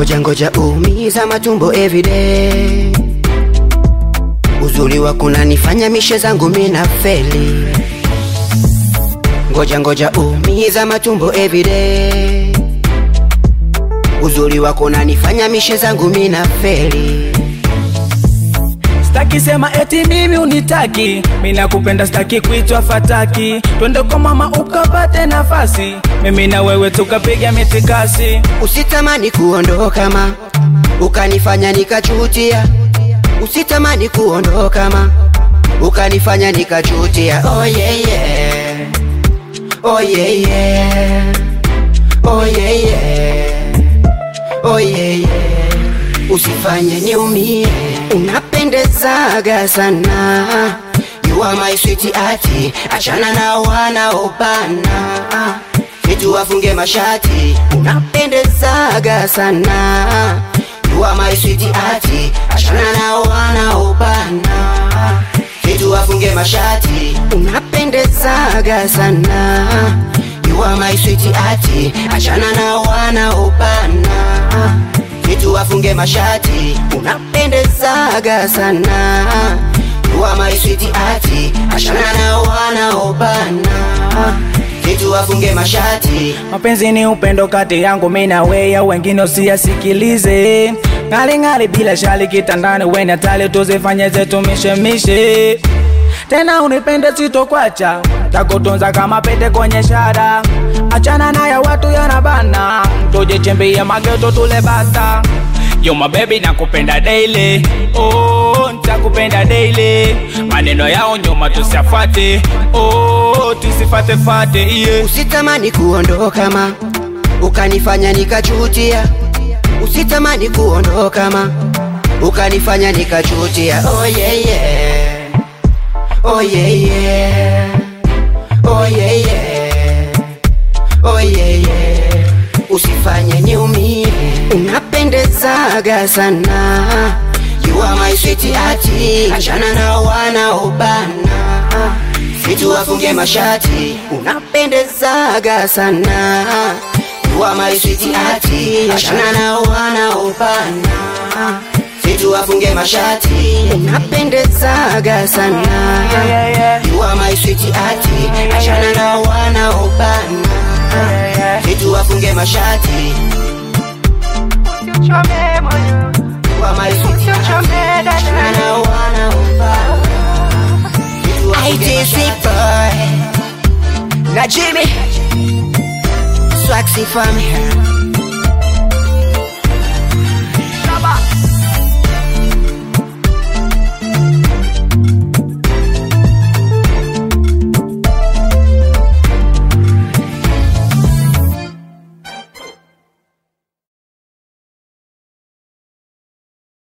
ngoja ngoja umiza matumbo everyday uzuri wako unanifanya mishe zangu mina feli ngoja ngoja umiza matumbo everyday uzuri wako unanifanya mishe zangu mina feli Staki sema eti mimi unitaki, mimi nakupenda, staki kuitwa fataki. Twende kwa mama ukapate nafasi, mimi na wewe tukapiga mitikasi. usitamani kuondoka ma ukanifanya nikachutia usitamani kuondoka ma ukanifanya nikachutia oh yeah, yeah. Oh yeah, yeah. Oh yeah, yeah. Oh yeah, yeah. usifanye niumie unapendezaga sana you are my sweet ati achana na wanaobana vitu wafunge mashati unapendezaga sana you are my sweet ati achana na wanaobana vitu wafunge mashati unapendezaga sana you are my sweet ati achana na wanaobana vitu wafunge mashati unapendezaga sana you are my sweet ati achana na wanaobana vitu wafunge mashati Mapenzi ni upendo kati yangu mimi na wewe, wengine usiyasikilize. Ng'ali ng'ali bila shali kitandani, wewe na tale tuzifanye zetu mishemishe. Tena unipende sitokwacha, takutunza kama pete kwenye shada. Achana na ya watu yanabana, tujichimbie mageto tule bata. Yo my baby nakupenda daily, oh nitakupenda daily. Maneno yao nyuma tusiafate, oh tusifate fate yeah. usitamani kuondoka ma ukanifanya nikachutia usitamani kuondoka ma ukanifanya nikachutia oh yeah, yeah. Oh yeah, yeah. Oh yeah, yeah. Oh yeah, yeah. usifanye niumie unapendezaga sana you are my sweet ati achana na wanaobana vitu wafunge mashati unapendezaga sana you are my sweet ati achana na wanaobana vitu wafunge mashati unapendezaga sana you are my sweet ati achana na wanaobana vitu wafunge mashati you are my sweet ati achana na wanaobana vitu wafunge mashati boy na Jimmy Swaxy from here